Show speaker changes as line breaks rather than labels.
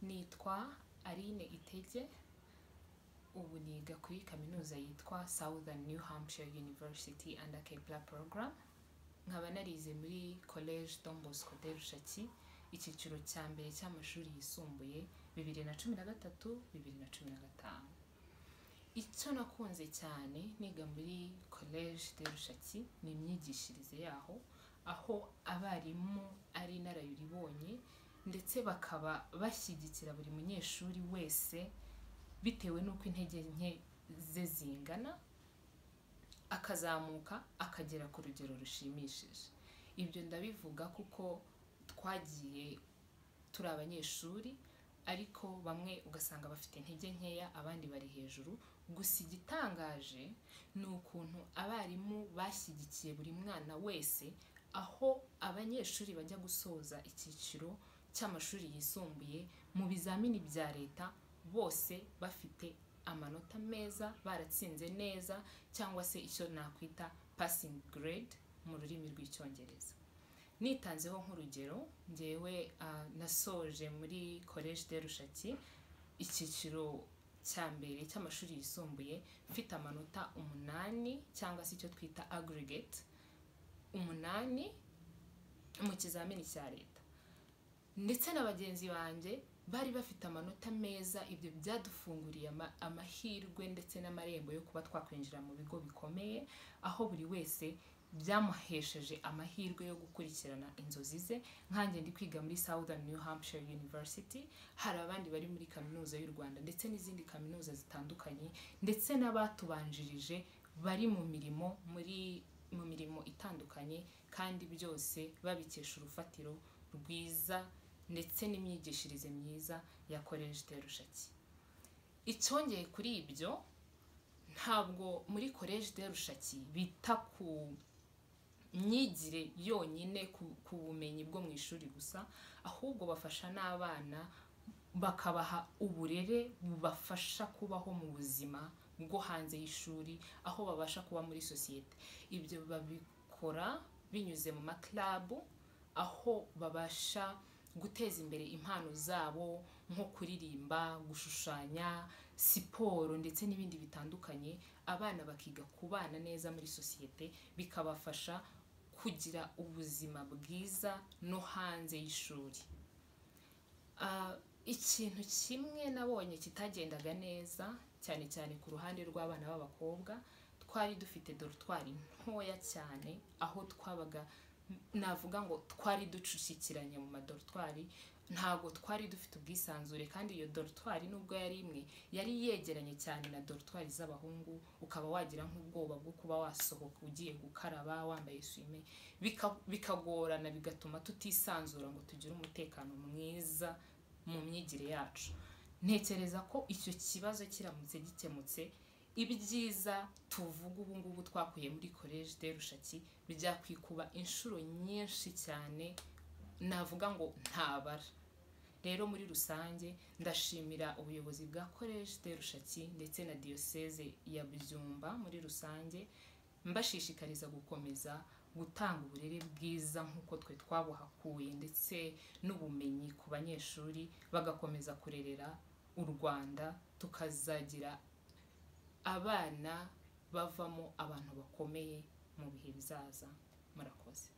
nitwa Aline Itege ubu niga kuri kaminuza yitwa Southern New Hampshire University under Kepler Program nkaba narize muri College Don Bosco de Rushaki icyiciro cya mbere cy'amashuri yisumbuye bibiri na cumi na gatatu bibiri na cumi na gatanu icyo nakunze cyane niga muri College de Rushaki ni imyigishirize yaho aho abarimu ari inararibonye ndetse bakaba bashyigikira buri munyeshuri wese bitewe n'uko intege nke ze zingana akazamuka akagera ku rugero rushimishije ibyo ndabivuga kuko twagiye turi abanyeshuri ariko bamwe ugasanga bafite intege nkeya abandi bari hejuru gusa igitangaje ni ukuntu abarimu bashyigikiye buri mwana wese aho abanyeshuri bajya gusoza icyiciro cy'amashuri yisumbuye mu bizamini bya leta bose bafite amanota meza baratsinze neza cyangwa se icyo nakwita passing grade mu rurimi rw'icyongereza nitanzeho nk'urugero ngewe ah, nasoje muri college de rushaki icyiciro cya mbere cy'amashuri yisumbuye mfite amanota umunani cyangwa se icyo twita aggregate umunani mu kizamini cya leta ndetse na bagenzi banjye bari bafite amanota meza ibyo byadufunguriye ama- amahirwe ndetse n'amarembo yo kuba twakwinjira mu bigo bikomeye aho buri wese byamuhesheje amahirwe yo gukurikirana inzozi ze nkanjye ndi kwiga muri Southern New Hampshire University hari abandi bari muri kaminuza y'u Rwanda ndetse n'izindi kaminuza zitandukanye ndetse n'abatubanjirije bari mu mirimo muri mu mirimo itandukanye kandi byose babikesha urufatiro rwiza ndetse n'imyigishirize myiza ya Collège de Rushaki icyongeye kuri ibyo ntabwo muri Collège de Rushaki bita ku myigire yonyine ku- ku bumenyi bwo mu ishuri gusa ahubwo bafasha n'abana bakabaha uburere bubafasha kubaho mu buzima bwo hanze y'ishuri aho babasha kuba muri sosiyete ibyo babikora binyuze mu maklabu aho babasha guteza imbere impano zabo nko kuririmba gushushanya siporo ndetse n'ibindi bitandukanye abana bakiga kubana neza muri sosiyete bikabafasha kugira ubuzima bwiza no hanze y'ishuri Ah, ikintu kimwe nabonye kitagendaga neza cyane cyane ku ruhande rw'abana b'abakobwa twari dufite dorutwari ntoya cyane aho twabaga navuga ngo twari ducucikiranye mu madorutwari ntabwo twari dufite ubwisanzure kandi iyo dorutwari nubwo yari imwe yari yegeranye cyane na dorutwari z'abahungu ukaba wagira nk'ubwoba bwo kuba wasohoka ugiye gukaraba wambaye isume bika- bikagorana bigatuma tutisanzura ngo tugire umutekano mwiza mu myigire yacu ntekereza ko icyo kibazo kiramutse gikemutse ibyiza tuvuga ubu ngubu twakuye muri college de rushaki byakwikuba inshuro nyinshi cyane navuga ngo ntabara rero muri rusange ndashimira ubuyobozi bwa college de rushaki ndetse na diyoseze ya byumba muri rusange mbashishikariza gukomeza gutanga uburere bwiza nk'uko twe twabuhakuye ndetse n'ubumenyi ku banyeshuri bagakomeza kurerera u rwanda tukazagira abana bavamo abantu bakomeye mu bihe bizaza murakoze